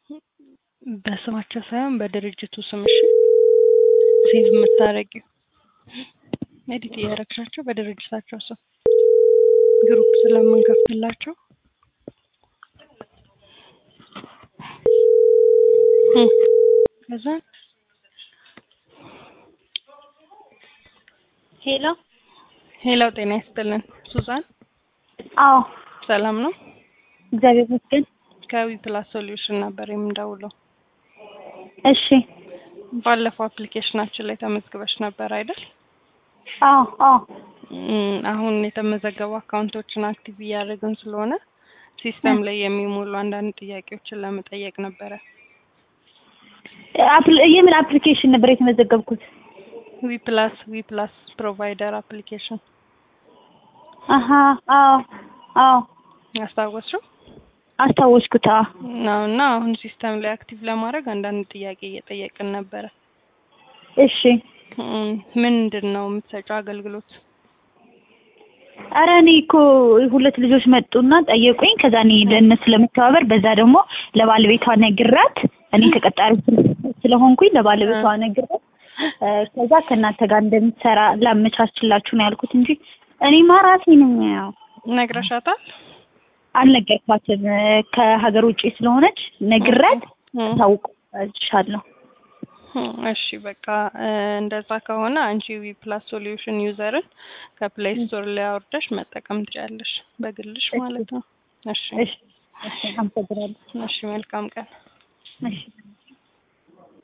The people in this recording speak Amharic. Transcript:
በስማቸው ሳይሆን በድርጅቱ ስም እሺ። ሴቭ የምታደርጊው ኤዲት እያደረግሻቸው በድርጅታቸው ስም ግሩፕ ስለምንከፍትላቸው እም፣ ከዛ ሄሎ ሄላው ጤና ይስጥልን ሱዛን አዎ ሰላም ነው እግዚአብሔር ይመስገን ከዊ ፕላስ ሶሉሽን ነበር የምደውለው እሺ ባለፈው አፕሊኬሽናችን ላይ ተመዝግበሽ ነበር አይደል አዎ አዎ እም፣ አሁን የተመዘገቡ አካውንቶችን አክቲቭ እያደረግን ስለሆነ ሲስተም ላይ የሚሞሉ አንዳንድ ጥያቄዎችን ለመጠየቅ ነበረ አፕል- የምን አፕሊኬሽን ነበር የተመዘገብኩት ዊ ፕላስ ዊ ፕላስ ፕሮቫይደር አፕሊኬሽን አሀ አዎ አዎ አስታወስሽው አስታወስኩት አዎ ነው እና አሁን ሲስተም ላይ አክቲቭ ለማድረግ አንዳንድ ጥያቄ እየጠየቅን ነበረ እሺ እም፣ ምንድን ነው የምትሰጪው አገልግሎት ኧረ እኔ እኮ ሁለት ልጆች መጡና ጠየቁኝ ከዛ እኔ ለእነሱ ለመተባበር በዛ ደግሞ ለባለቤቷ ነግራት እኔ ተቀጣሪ ስለ- ስለሆንኩኝ ለባለቤቷ ነግራት እ፣ ከዛ ከእናንተ ጋር እንደምትሰራ ላመቻችላችሁ ነው ያልኩት እንጂ እኔማ ራሴ ነኝ ያው ነግረሻታል አልነገርኳትም እ፣ ከሀገር ውጭ ስለሆነች ነግራት እም፣ ታውቅሻለሁ እም፣ እሺ በቃ እ፣ እንደዛ ከሆነ አንቺ ዊ ፕላስ ሶሉሽን ዩዘርን ከፕሌይ ስቶር ላይ አውርደሽ መጠቀም ትችያለሽ በግልሽ ማለት ነው እሺ እሺ እሺ አመሰግናለሁ እሺ መልካም ቀን እሺ